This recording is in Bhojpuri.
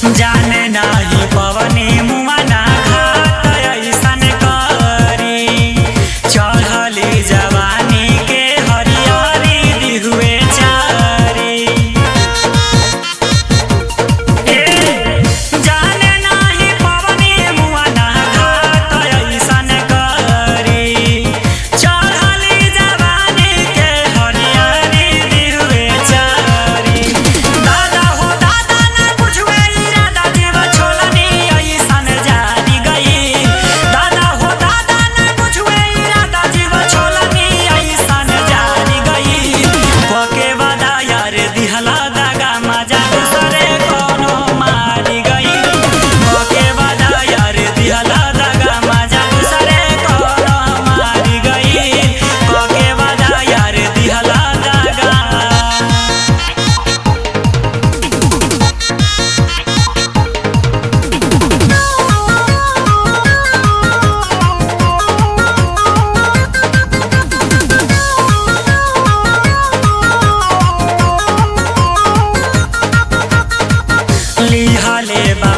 जाने नाही पवनी मुआ ना घात ऐसन करी चढ़ली जवानी के हरियारी दिहुए चारी ए जाने नाही पवनी मुआ ना घात ऐसन करी चढ़ली जवानी के हरियारी दिहुए चारी दादा हो दादा ना बुझवे इरादा जीव छोलनी ऐसन जानी गई दादा हो दादा ना बुझवे इरादा जीव छोलनी ऐसन जानी गई पके वादा यार दिहला दागा मजा दूसरे कोनो मारी गई पके वादा यार दिहला दागा मजा दूसरे कोनो मारी गई पके वादा यार दिहला दागा लिहले बा